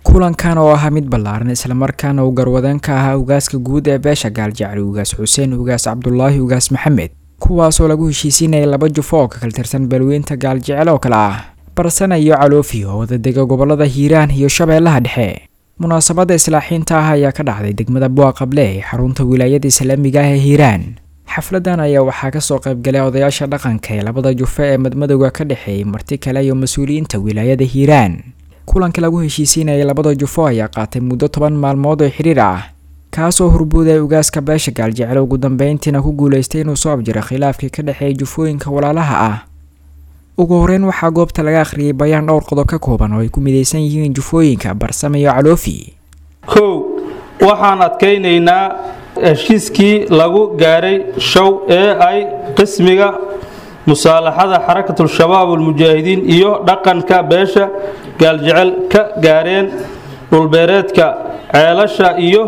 kulankan oo ahaa mid ballaaran islamarkaana uu garwadeen ka ahaa ugaaska guud ee beesha gaaljecli ugaas xuseen ugaas cabdulaahi ugaas maxamed kuwaasoo lagu heshiisiinaya laba jufo oo ka kala tirsan balweynta gaaljecel oo kale ah barsana iyo caloofi oo wadadega gobolada hiiraan iyo shabeellaha dhexe munaasabadda islaaxiinta ah ayaa ka dhacday degmada buaqable ee xarunta wilaayada islaamiga ah ee hiiraan xafladan ayaa waxaa kasoo qaybgalay odayaasha dhaqanka ee labada jufo ee madmadowga ka dhexeeyay marti kale iyo mas-uuliyiinta wilaayada hiiraan kulanka lagu heshiisiinayay labada jufo ayaa qaatay muddo toban maalmood oo xiriir ah kaasoo horbuudaya ugaaska beesha gaaljecel ugu dambeyntiina ku guuleystay inuu soo abjiro khilaafkii ka dhexeeyay jufooyinka walaalaha ah ugu horeyn waxaa goobta laga akhriyay bayaan dhowr qodob ka kooban oo ay ku midaysan yihiin jufooyinka barsame iyo caloofi kow waxaan adkaynaynaa heshiiskii lagu gaaray show ee ay qismiga musaalaxada xarakatul-shabaab almujaahidiin iyo dhaqanka beesha gaaljecel ka gaareen dhulbeereedka ceelasha iyo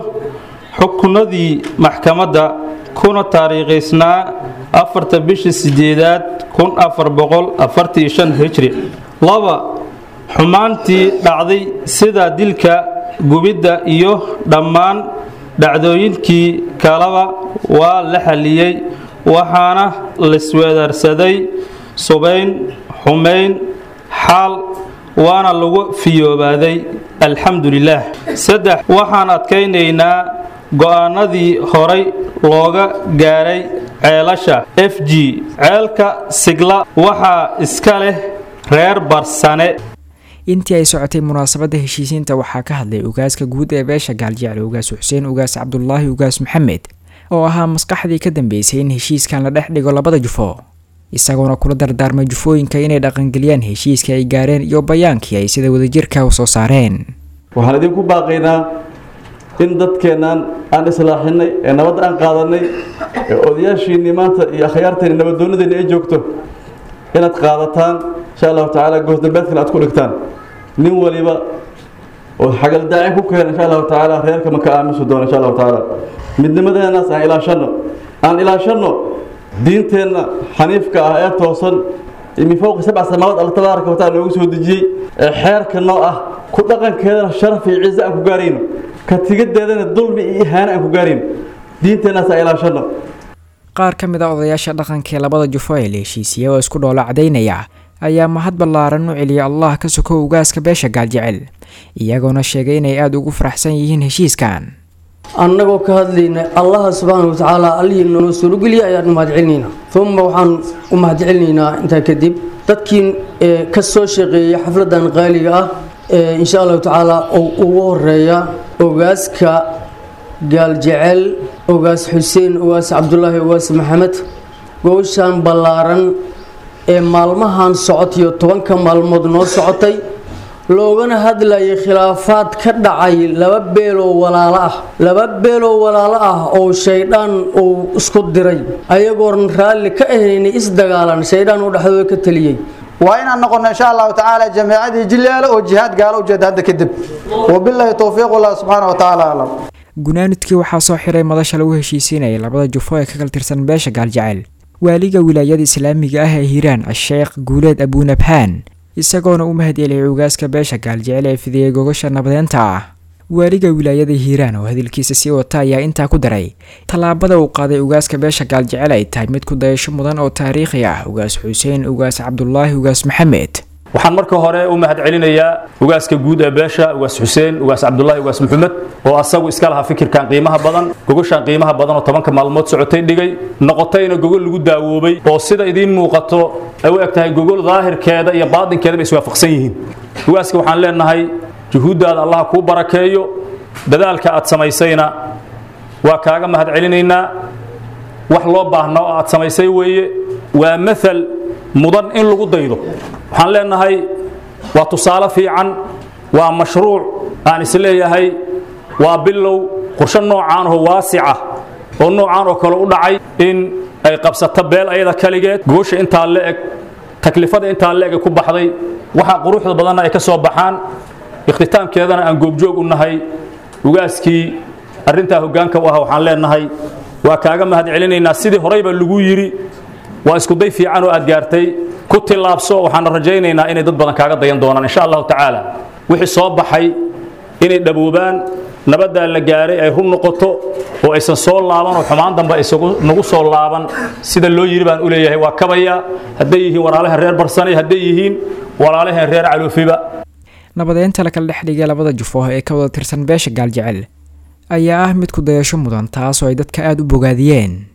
xukunadii maxkamadda kuna taariikhaysnaa afarta bishii sideedaad kun afar boqol afartii shan hijri laba xumaantii dhacday sida dilka gubidda iyo dhammaan dhacdooyinkii kaleba waa la xalliyey waxaana laisweedarsaday subayn xumayn xaal waana lagu fiyoobaaday alxamdu lilaah saddex waxaan adkaynaynaa go-aanadii horay looga gaaray ceelasha f g ceelka sigla waxaa iska leh reer barsane intii ay socotay munaasabadda heshiisiinta waxaa ka hadlay ugaaska guud ee beesha gaaljecel ugaas xuseen ugaas cabdulaahi ugaas maxamed oo ahaa maskaxdii ka dambeysay in heshiiskan la dhex dhigo labada jufo isagoona kula dardaarmay jufooyinka inay dhaqangeliyaan heshiiska ay gaareen iyo bayaankii ay sida wadajirka u soo saareen waxaan idinku baaqaynaa in dadkeennan aan islaaxinay ee nabadda aan qaadanay ee odayaashiinnii maanta iyo akhyaarteenni nabaddoonadeenni ay joogto inaad qaadataan insha allahu tacaala goosdambeedkana aad ku dhigtaan nin waliba oo xagaldaaci ku keena insha allahu tacaala reerka ma ka aamusi doono insha allahu tacaala midnimadeennaas aan ilaashanno aan ilaashanno diinteenna xaniifka ah ee toosan min fowqi sabca samaawaad alla tabaaraka wa taala noogu soo dejiyey ee xeerka noo ah ku dhaqankeedana sharaf iyo ciise aan ku gaarayno ka tigadeedana dulmi iyo ihaano aan ku gaarayno diinteennaas aan ilaashanno qaar ka mid a odayaasha dhaqanka ee labada jufo ee la heshiisiiyey oo isku dhoola cadaynaya ayaa mahad ballaaran u celiyay allah ka sokow ugaaska beesha gaaljecel iyagoona sheegay inay aada ugu faraxsan yihiin heshiiskan annagoo ka hadlayna allaha subxaana wa tacaala allihii noo suurogeliya ayaan u mahadcelinaynaa uma waxaan u mahadcelinaynaa intaa kadib dadkii ka soo shaqeeyay xafladan qaaliga ah insha allahu tacaala oo ugu horeeya ogaaska gaaljecel ogaas xuseen ogaas cabdulaahi ogaas maxamed gowshan ballaaran ee maalmahan socotayo tobanka maalmood noo socotay loogana hadlayay khilaafaad ka dhacay laba beeloo walaalo ah laba beeloo walaalo ah oo shaydhaan uu isku diray ayagoon raalli ka ahaynay isdagaalan shaydhaan uu dhexdooda ka taliyey waa inaan noqono insha allahu tacaala jamiicadii jileela oo jihaad gaalo ujeeda hadda kadib wabilaahi towfiiq wallah subxaana wa tacaala aclam gunaanudkii waxaa soo xiray madasha lagu heshiisiinayay labada jufo ee ka kala tirsan beesha gaaljecel waaliga wilaayada islaamiga ah ee hiiraan a-sheekh guuleed abuunabhaan isagoona u mahad eliyay ugaaska beesha gaaljecel ee fidiyey gogasha nabadeenta ah waaliga wilaayada hiiraan oo hadalkiisa sii wata ayaa intaa ku daray tallaabada uu qaaday ugaaska beesha gaaljecel ay tahay mid ku dayasho mudan oo taariikhi ah ugaas xuseen ugaas cabdulaahi ugaas maxamed waxaan marka hore u mahad celinayaa ugaaska guud ee beesha ugaas xuseen ugaas cabdulaahi ugaas maxamed oo asagu iska lahaa fikirkan qiimaha badan gogashan qiimaha badan oo tobanka maalmood socotay dhigay noqotayna gogol lagu daawoobay oo sida idiin muuqato ay u eg tahay gogol daahirkeeda iyo baadinkeedaba iswaafaqsan yihiin ugaaska waxaan leenahay juhuuddaada allah kuu barakeeyo dadaalka aad samaysayna waa kaaga mahad celinaynaa wax loo baahna oo aad samaysay weeye waa maal mudan in lagu daydo waxaan leenahay waa tusaale fiican waa mashruuc aan isleeyahay waa bilow qorshe noocaan oo waasica oo noocaan oo kale u dhacay in ay qabsato beel ayada kaligeed goosha intaa la eg taklifada intaa la eg ku baxday waxaa quruxda badanna ay ka soo baxaan ikhtitaamkeedana aan goobjoog u nahay ugaaskii arrintaa hoggaanka u ah waxaan leenahay waa kaaga mahad celinaynaa sidii horeyba lagu yidhi waa iskuday fiican oo aad gaartay ku tillaabso waxaana rajaynaynaa inay dad badan kaaga dayan doonaan insha allahu tacaala wixii soo baxay inay dhaboobaan nabaddaa la gaaray ay run noqoto oo aysan soo laaban oo xumaan dambe isagu nagu soo laaban sida loo yiri baan u leeyahay waa kabaya hadday yihiin walaalahan reer barsanay hadday yihiin walaalahan reer caloofiba nabadeynta la kala dhex dhigay labada jufo ee ka wada tirsan beesha gaaljecel ayaa ah mid ku dayasho mudan taasoo ay dadka aada u bogaadiyeen